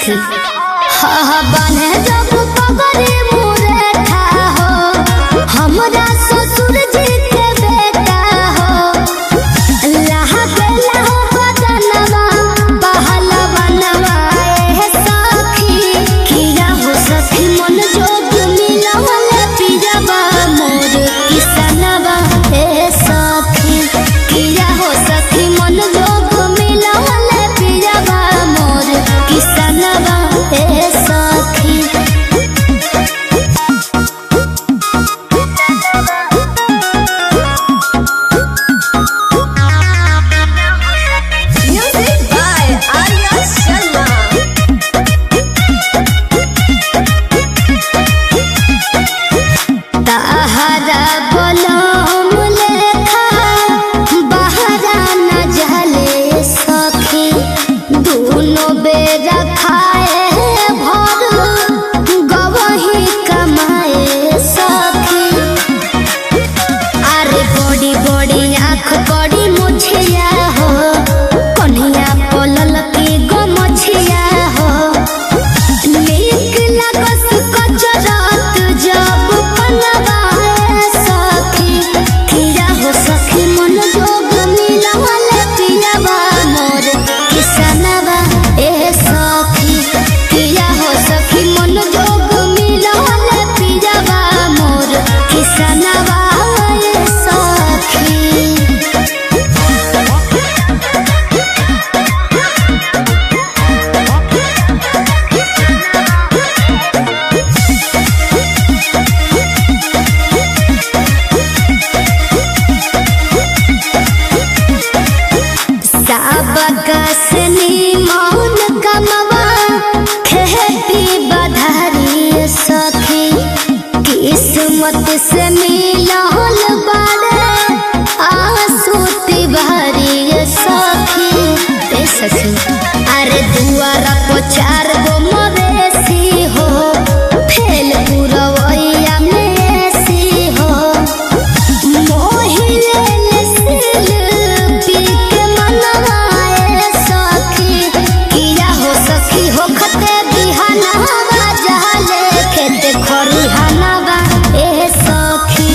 सखी हा हा बने जब पगड़ी मुरे था हो हमरा ससुर जी के बेटा हो लहा बेला हो बदनवा बहलवा नवाए सखी किया हो सखी मन जोग मिलवल पिजवा मोर किसनवा ए सखी किया हो सखी मन जोग मिलवल पिजवा मोर किसनवा ए सखी Music by Arya Sharma. ताहरा बलम लेखा बहरा न जले सखी दोनों बेरा खाए भर गवही कमाए सखी अरे बड़ी बड़ी आँख बड़ी मुछिया हो कन्हिया पलल की गो मछिया हो नीक लागस कचरत जब पनवाए सखी किया हो सखी मन जोग मिलवल पियवा मोर किसनवा ए सखी किया हो सखी मन जोग मिलवल पियवा मोर किसनवा ए सखी साबकसनी मौन कमवा खेती बधारी सखी किस्मत से मिलल बारे आसूती भरी सखी ए सखी अरे दुआरा पर चार गो मवेशी हो फेल पुरवैया में ऐसी हो मोहिले सिल पीक मनवाए सखी किया हो सखी हो खते बिहानवा जहले खेत खरिहानवा ए सखी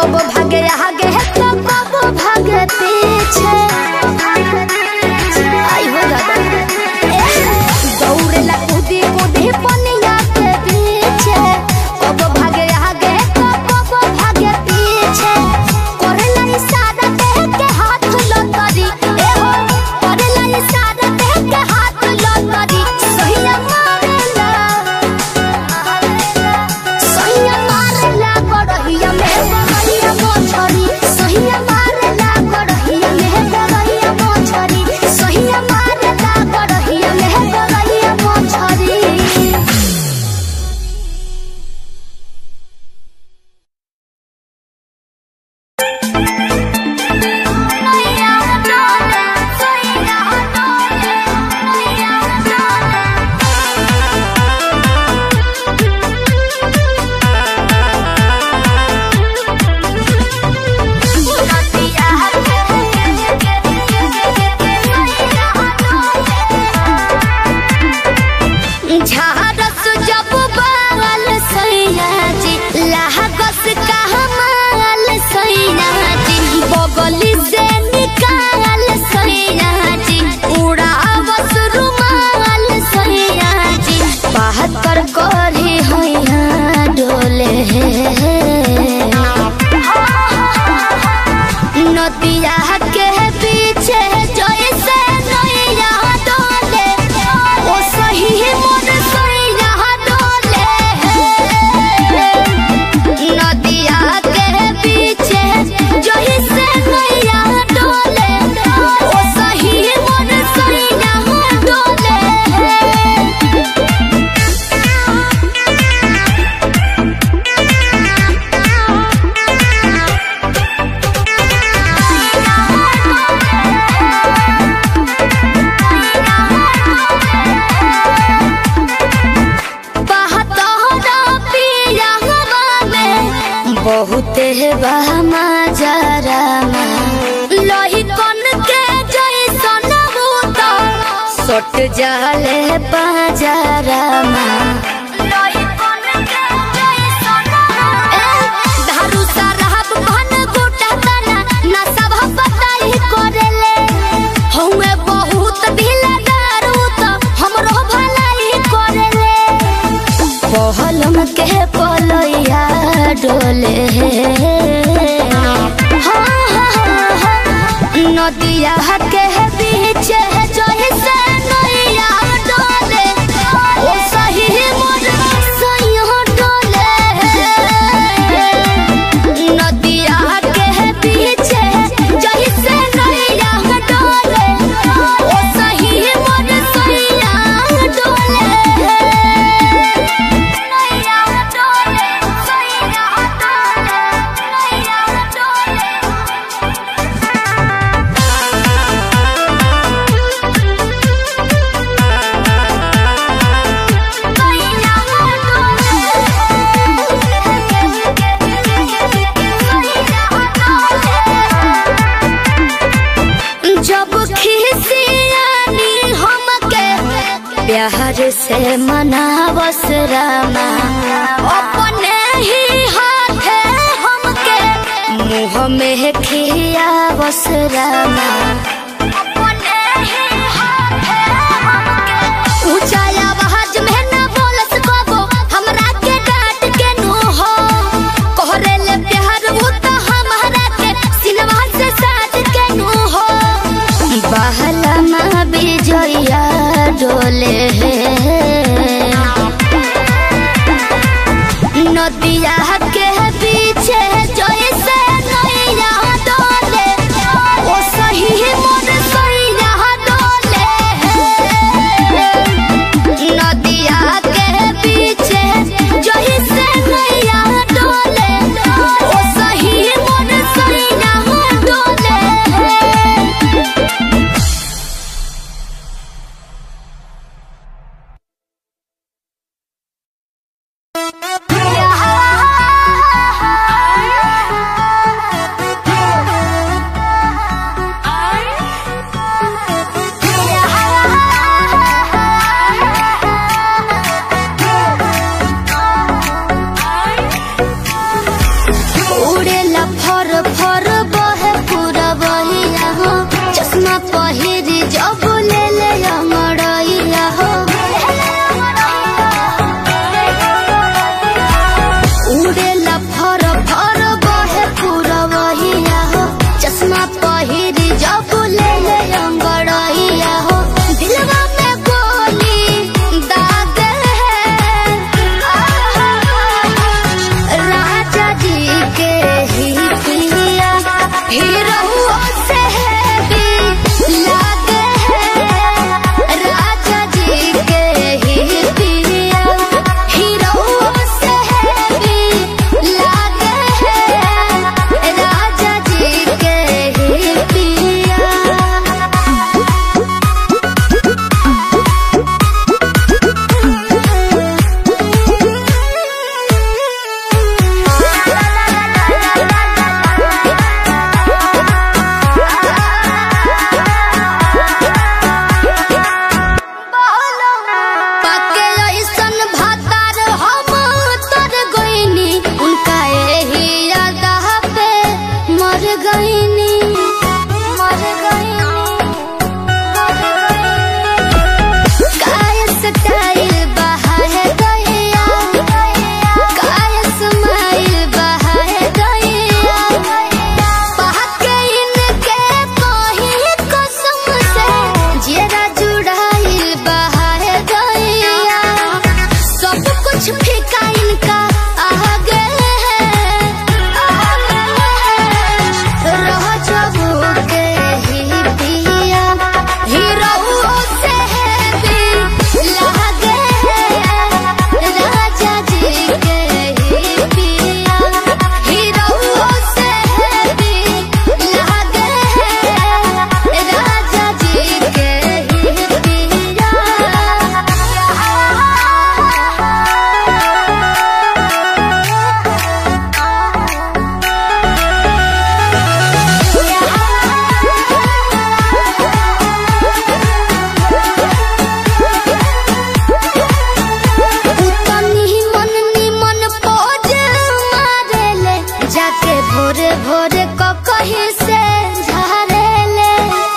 कब भागे आगे तो कब भागे पीछे आई हो दादा दौड़ेला कूदी कूदी पनिया के पीछे कब भागे आगे तो कब भागे पीछे करेला इशारा देह के हाथ लतरी ए हो करेला इशारा देह के हाथ लतरी सहिया मारेला सहिया मारेला गड़हिया में गड़हिया मोछरी सहिया मारेला गड़हिया में गड़हिया मोछरी सहिया मारेला गड़हिया में गड़हिया मोछरी झारस जब बाल सैया जी लागस कहमाल सैया जी बगली से निकाल सैया जी उड़ावस रुमाल सैया जी बहत्तर करी हैया डोले नदिया के पीछे जैसे नैया डोले ओ सही मोर सैया डोले नदिया के पीछे जैसे नैया डोले ओ सही मोर सैया डोले बहतोरा पियावा में बहुते बहमा जरामा लोही कन के जैसन भूत सट जाले पाजरामा लोही कन के जैसन धारू सरहब भन गोटा तना ना सब बताई करेले हउए बहुत ढीला दारू त हमरो भलाई करेले पहलम के पलैया डोले हाँ, हाँ, हाँ, नदिया के बीच जैसे नैया डोले ओ सही मोर सैया डोले नदिया के बीच जैसे नैया डोले ओ सही मोर सैया डोले नैया डोले सैया डोले नैया डोले जब खिसियानी हमके प्यार से मनावस रामा अपने ही हाथे हमके मुँह में खियावस रामा अपने ही हाथे हमके ऊंचा आवाज में न बोलस कबो हमरा के डांट के नु हो कोहरे ले प्यार वो तो हमारा के सिनवा से साथ के नु हो बहला माँ बिजया डोले नदिया के पीछे जैसे नैया डोले ओ सही भोरे भोरे ककही से झारेले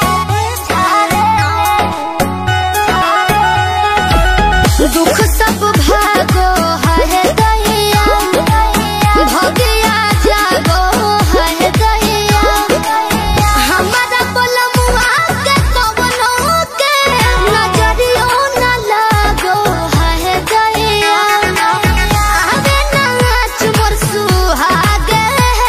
दुख सब भागो है दैया भगिया जागो है दैया हमारा बोलमुआ के कवनो के नजरियो न लागो है दैया आवे नाच मोर सुहागे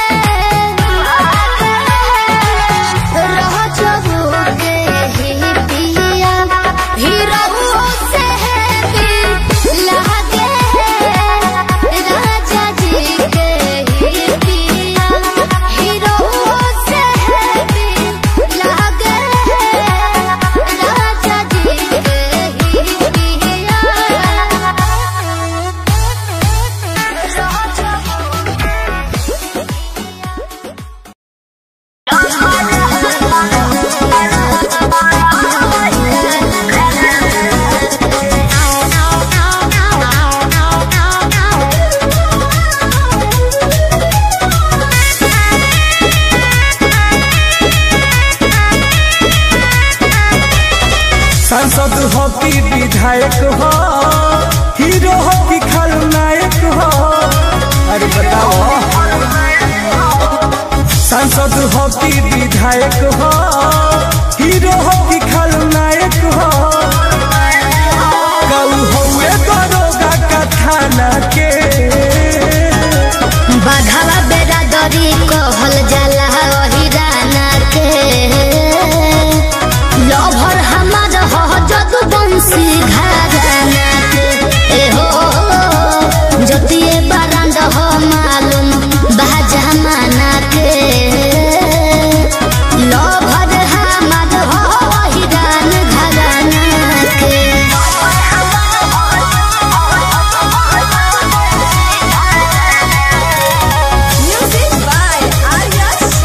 रह जबोगे ही पिया हीरो से भी लागे राजा जी के ही पिया हीरो से भी लागे राजा जी के ही पिया सांसद हो कि विधायक हो हीरो हो कि खलनायक हो अरे बताओ सांसद हो कि विधायक हो हीरो हो कि खलनायक हो गऊ हुए दरोगा का थाना के बाघावा बेरा दरी कहल जाला हिराना के लभर हमार ह जदु बंसी घराना के ए हो जतिए बारांड हो मालूम बा जमाना के लभर हमार ह हिरान घराना के Music by Arya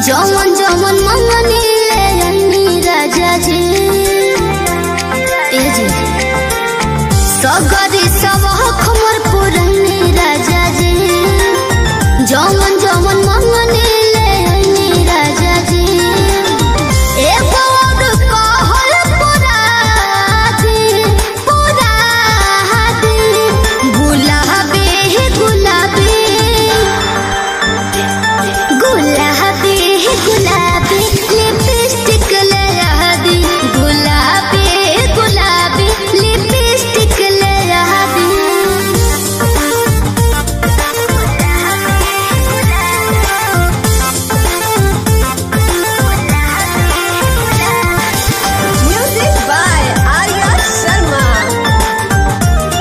जवन जवन मंगनी ले आईनी राजा जी ए जी सगरी सब खमर पुरनी राजा जी जवन जवन मंगनी ले आईनी राजा जी एगो और कहल पुराती, पुराती, गुलाबी गुलाबी गुलाबी गुलाबी लिपस्टिक लगा दी गुलाबी गुलाबी लिपस्टिक लगा दी Music by Arya Sharma.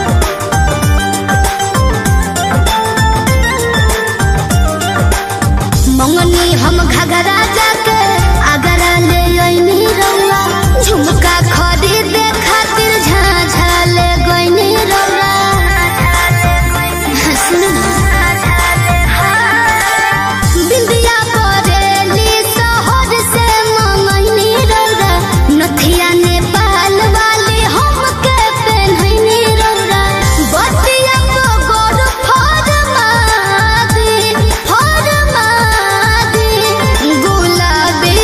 मंगनी हम घगरा जाके अगरा ले आईनी रौला झुमका खरीदे खातिर झाझा ले गईनी रौला सुन बिंदिया करेली शहर से मंगनी रौला नथिया नेपाल वाली हमके पहननी रौला बतिया को गोर फरमादी फरमादी गुलाबी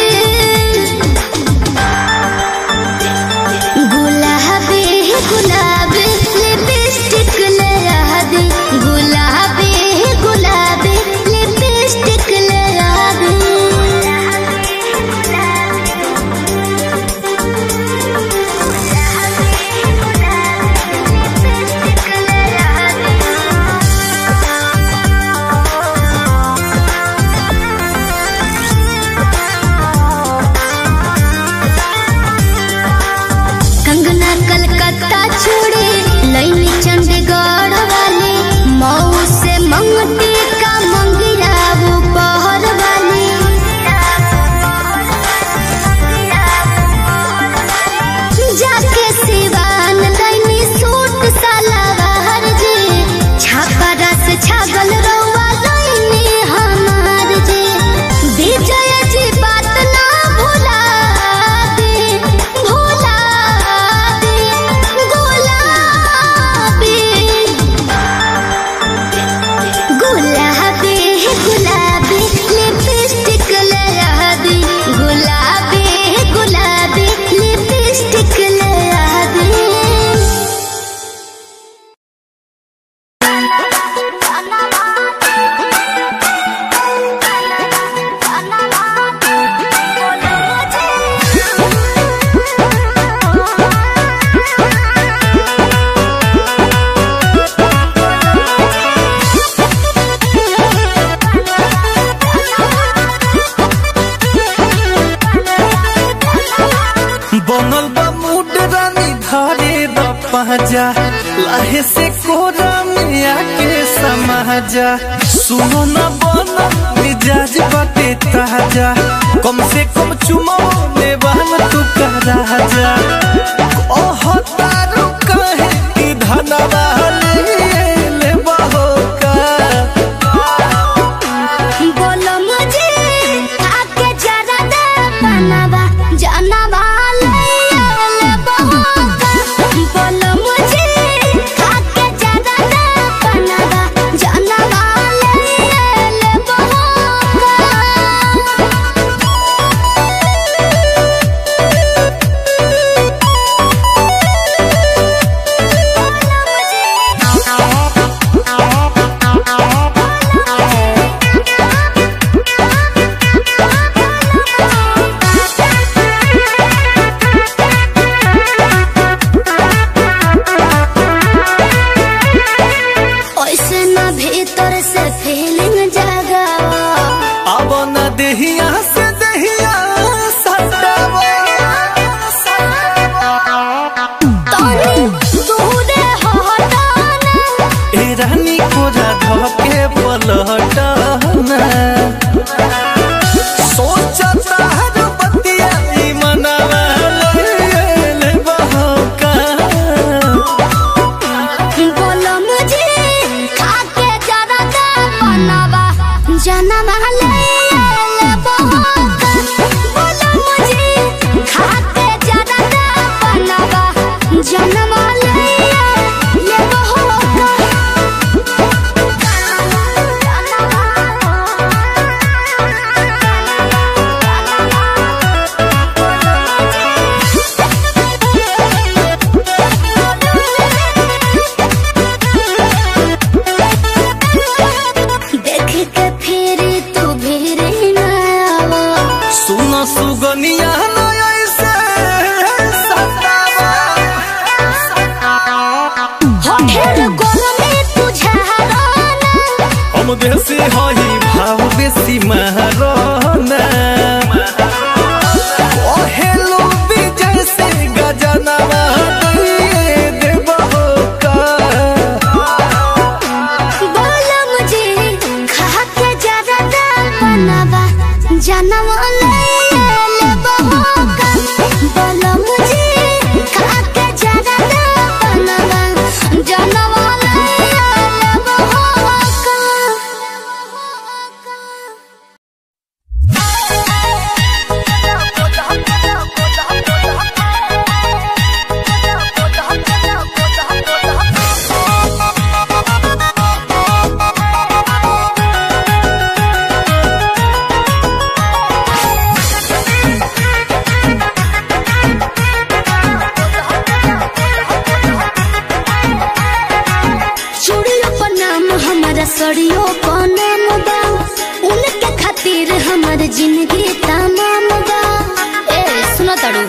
गुलाबी गुलाबी लिपस्टिक लगा दी गुलाबी गुलाबी लिपस्टिक लगा दी कंगना कलकत्ता छोड़ी लैनी चंडीगढ़ वाली मऊ से मंगती का मंगिया वो पहर वाली जाके सिवान लैनी सूट सलवार जी छापरा से छागल रउआ लैनी हमार जी विजय जी बात ना भुला दे भुला दे गुलाबी गुलाबी गुलाबी लिपस्टिक लगा दी गुलाबी गुलाबी लिपस्टिक लगा दी बनल बा मूड रानी धारे द पहजा लाहे से कोरा में आके समाजा सुनो न बना मिजाज बाटे ताजा कम से कम चुमो ले बहन तू का राजा ओह तारू कहे कि धनवा ले ले बहो का बोलो मुझे आके जरा दे बनवा जानवा ले ले बहोका बोलो मुझे आके जरा दे बनवा जानवा ले ले बहोका ऐसे ना भीतर से फीलिंग जागा अब न देहिया से देहिया सटावा तोनी दूरे हटाना ए रानी कोरा धके पलटना सोचता हर बतिया ई मनवा ले ले बहका बोलो मुझे खाके जरा दे बनवा जनवा ले ले बहुत जनवा ले ले देख के फिर तू भीर न आवा सुन सुगनिया न ऐसे सतावा होठेर गोरमे तुझारा हम देसी हई भाव बेसी महाराना ओ हेलो विजय से गजनवा दिए देबहो का बोला मुझे खा के जरा दाल बनावा जनवा ले ले बहोका बोला मुझे खा के जरा दाल बनावा जनवा ले ले बहोका चूड़ियों पर नाम हमारा सड़ियों पर नाम बा उनके खातिर हमार जिंदगी तमाम बा ए सुनो तड़ू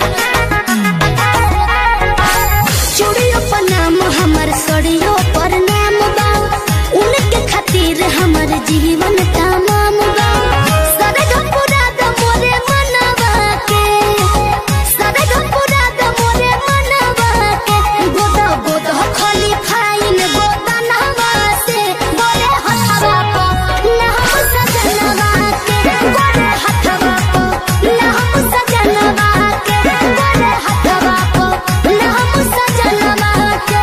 चूड़ियों पर नाम हमार सड़ियों पर नाम बा उनके खातिर हमार जीवन तमाम बा सरग पूरा द मोरे मनवा के सरग पूरा द मोरे मनवा के गोदा गोदा खाली फाइन गोदा नहवा से गोरे हथवा को नहम सजनवा के गोरे हथवा को नहम सजनवा के गोरे हथवा को नहम सजनवा के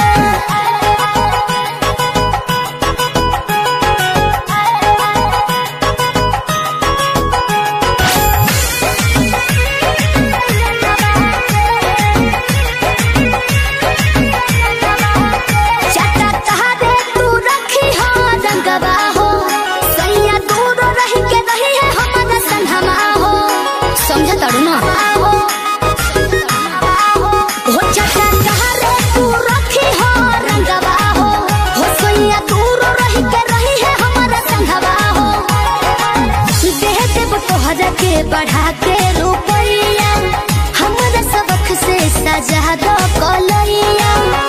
चाटा तहारे तू रखी हो रंगवा हो सैया दूर रही के रही है हमारा संगमा हो समझ तड़ू ना हो चाटा तहारे तू रखी हो रंगवा हो हो सैया दूर रही के रही है हमारा संगवा हो देह देव तोहरा के बढ़ा के रुपैया हमरा सबक से सजा दो कलैया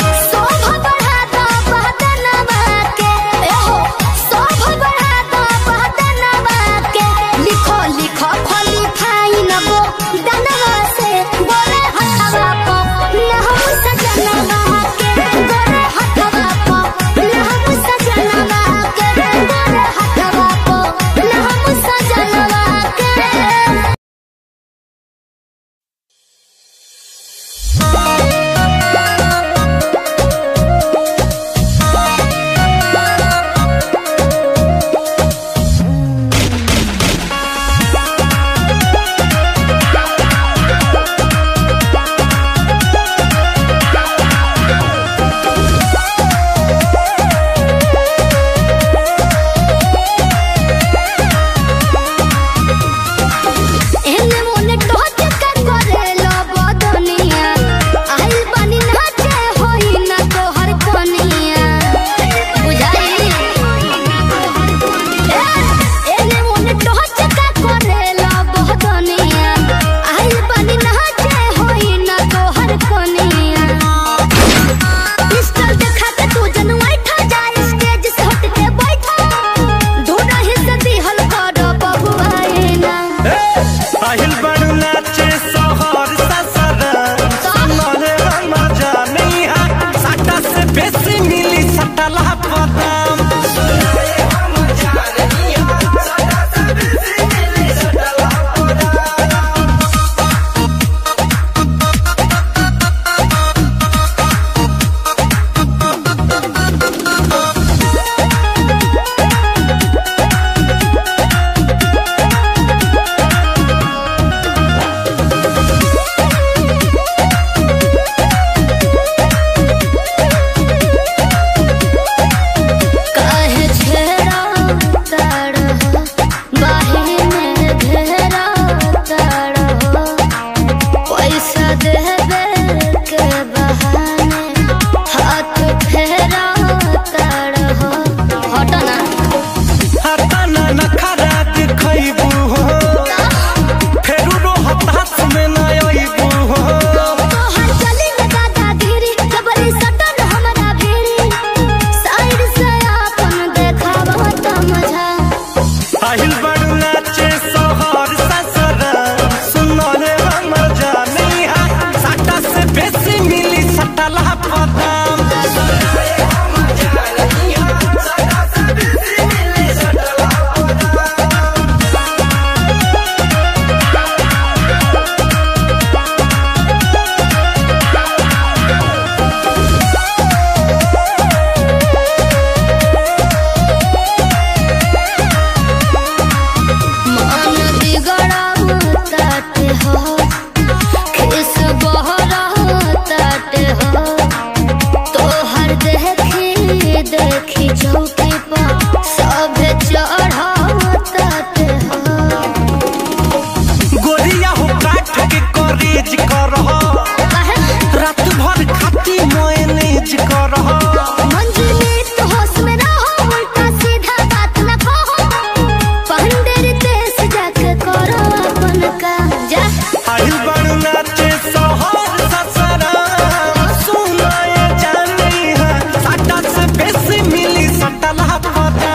मैनेज कर मंजिले तो होश में रहो उल्टा सीधा बात न कहो पंडिर देश जाके करो अपन काम जा आइल बड़ नाचे सोहर ससरा सुनाए जानी है साटा से बेसी मिली सटला पता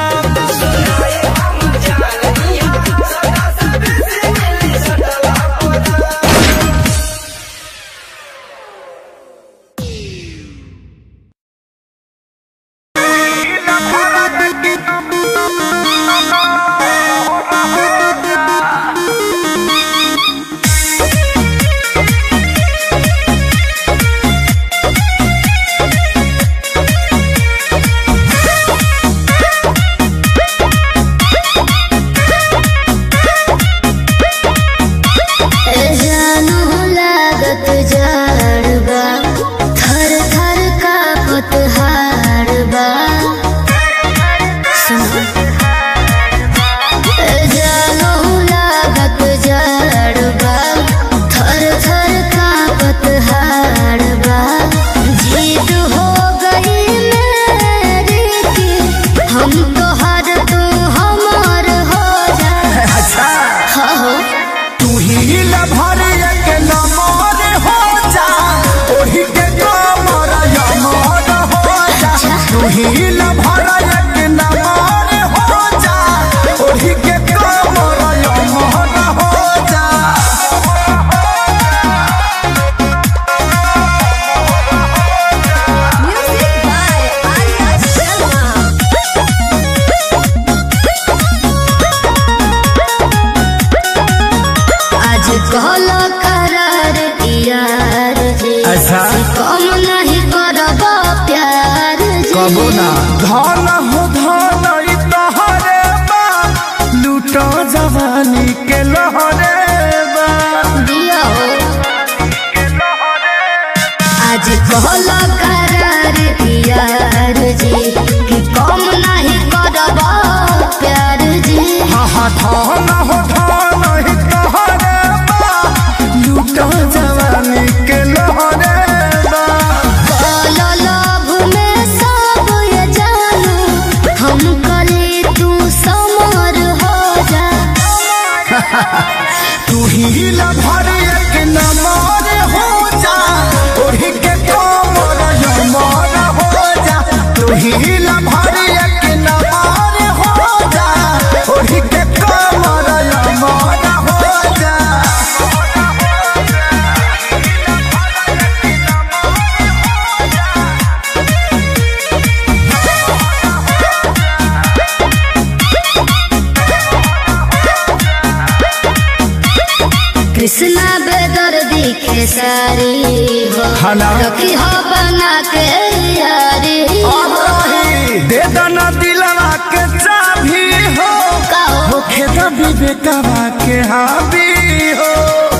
जानू लागत जाड़बा थर थर कापत हाड़बा जानू लागत जाड़बा थर थर कापत हाड़बा जीत हो गई मेरी की हम तो हर तू हमार हो जा हाँ हो तू ही लभर एक नमर हो जा ओही के कमर यमर हो जा तू ही लभर एक नमर हो जा ओही के कमर यमर हो जा Music by Arya Sharma. आज कहलो करार यार जी अच्छा। कम नहीं करब प्यार जी धन हो धन ई तोहरे बा लूटो जवानी के लहरे बा दियो आज कहलो करार यार जी कि कम नहीं करब प्यार जी हा हा धन हो धन ई तोहरे बा लूटो जवानी के लहरे बा कहलो लव में सब ये जानू हम कली तू समर हो जा तू ही लभर एक नमर हो जा ओढ़ी के कमर यमर हो जा तू ही लभर एक नमर हो जा ओढ़ी के कमर यमर हो जा कृष्णा बेदर दिखे सारी हो हला। रखी हो बना के यारी हो दे दना दिलवा के चाभी हो कहो होखे द विवेकवा के हावी हो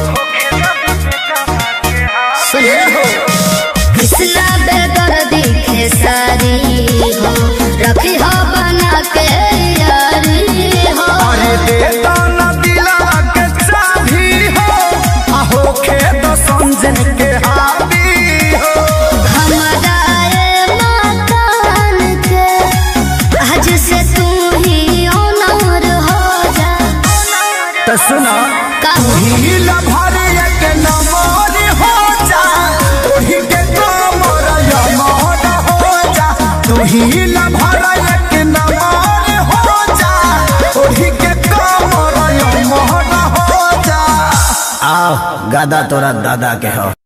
सुने हो कृष्णा बेदर दिखे सारी हो रखी हो बना के यारी हो अरे दे दना दिलवा के चाभी हो आ होखे द संजन के हावी हो हमारा ये मकान के आज से तू ही ऑनर हो जा तो सुना कहो हील भर एक नमर हो जा ओही के कमर यमर हो जा तू हील भर एक नमर हो जा ओही के कमर यमर हो जा आओ गादा तोरा दादा के हो